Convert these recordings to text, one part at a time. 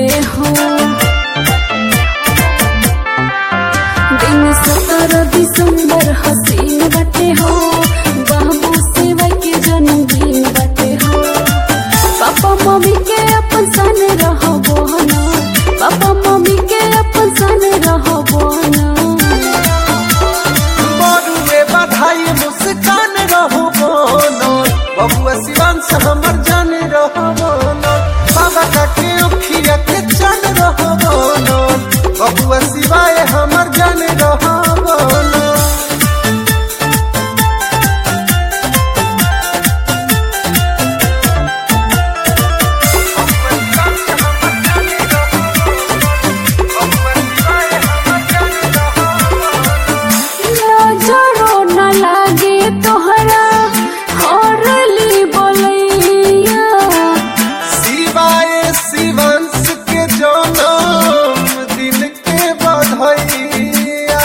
हो दिन सत्रह दिसंबर हसीन बटे हो बाबू सेवा के जन्मदिन बटे हो पापा मम्मी के अपन सन रहबो ना पापा मम्मी के अपन सन रहबो ना बड़ुए बधाई मुस्कान रहो बोनो बबुआ शिवांश हमर जान रहो बोनो बाबा काके अखिया के चन रहो बोनो बबुआ शिवाय हमर जान रहो बोनो नजरो न लागे तोहरा हरली बोलैया शिवाय शिवांश के जन्म दिन के बधाइया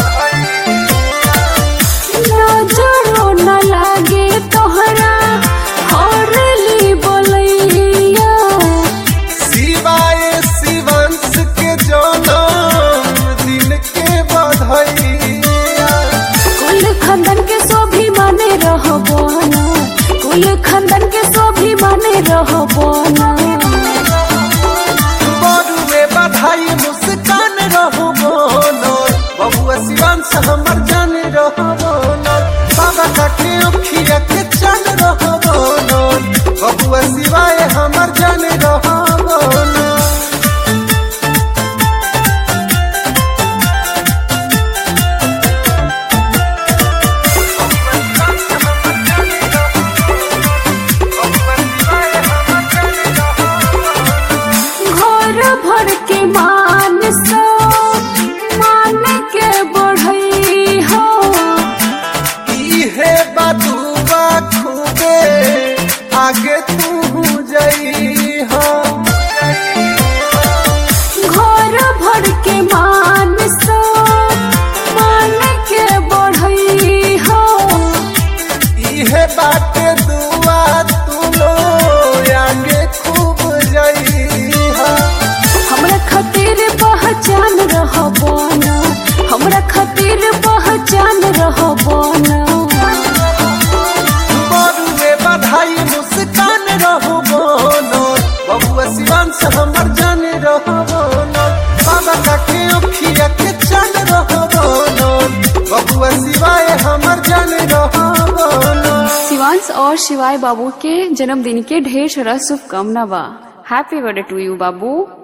नजरो न लागे तोहरा हरली बोलैया शिवाय शिवांश के जन्म दिन के बधाइया कुल खंदन के सोभी माने रहबो ना कुल खंदन के सोभी माने रहबो ना बड़ुए बधाई मुस्कान रहो बोनो बबुआ शिवांश हमर जान रहो बोनो बाबा काके अखिया के चन रहो बोनो बबुआ शिवाय हमर जान रहो बोनो घर भर के मान सो मान के बढ़ई हो इहे बदुआ खूबे आगे तू जई हो घर भर के मान सो मान के बढ़ई हो इहे बाटे दुआ तू लो आगे खूब जई हो हमरा खातिर पहचान रहबो ना हमरा खातिर पहचान रहबो ना बड़ुए बधाई मुस्कान रहो बोनो बबुआ शिवांश हमर जान रहो बोनो बाबा काके अखिया के चन रहो बोनो बबुआ शिवाय हमर जान रहो बोनो शिवांश और शिवाय बाबू के जन्मदिन के ढेर सारा शुभकामना बा हैप्पी बर्थडे टू यू बाबू